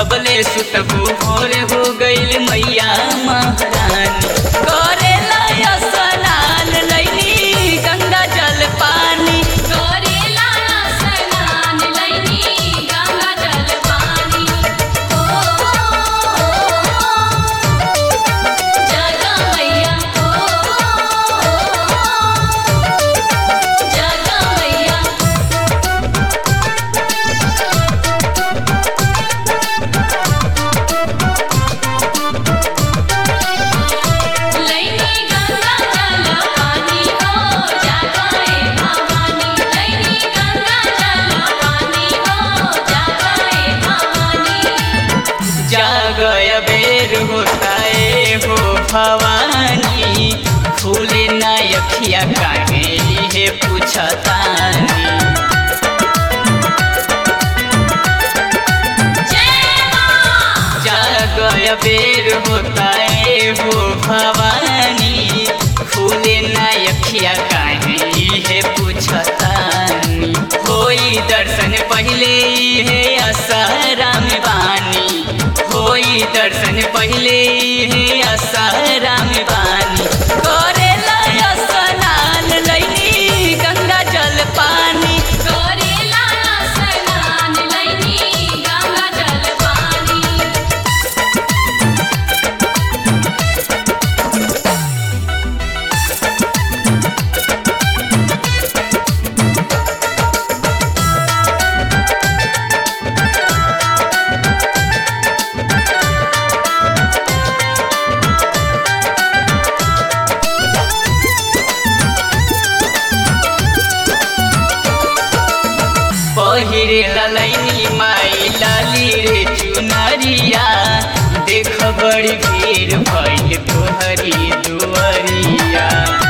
कबले सुतबू भोर हो गईल मैया महारानी करेला स्नान लैनी गंगा जल पानी करेला स्नान लैनी गंगा जल पानी ओ जगा मैया ओ जगा मैया लैनी गंगा जल पानी हो जगाए भवानी लैनी गंगा जल पानी हो जगाए भवानी जागय बेर होता है हो भवानी फूले ना अखिया काहे हे पूछतानी जय मां जागय बेर होता है हो भवानी फूले ना अखिया काहे हे पूछतानी होई दर्शन पहले हे असरा में बानी होई दर्शन पहले हे असरा में बानी करेला स्नान लैनी गंगा जल पानी करेला स्नान लैनी गंगा जल पानी पहिरे ललैनी माई लाली रे चुनरिया देख बड़ी भीड़ भइल तोहरी दुअरिया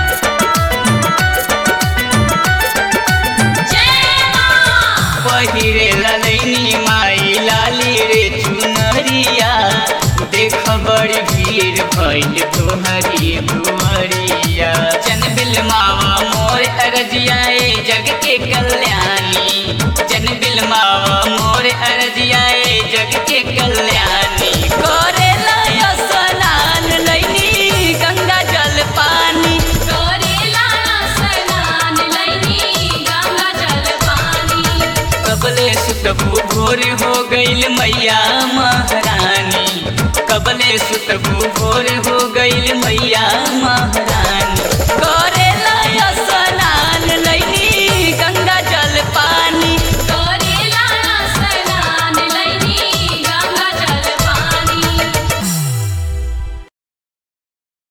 जय मां पहिरे ललैनी माई लाली रे चुनरिया देख बड़ी भीड़ भइल तोहरी दुअरिया जन बिलमावा मोर अरजियाए जग के कल्याणी जन बिलमावा मोर अरजियाए जग के कल्याणी करेला स्नान लैनी गंगा जल पानी करेला स्नान लैनी गंगा जल पानी कबले सुतबू भोर हो गईल मैया महारानी कबले सुतबू भोर हो गईल मैया महारानी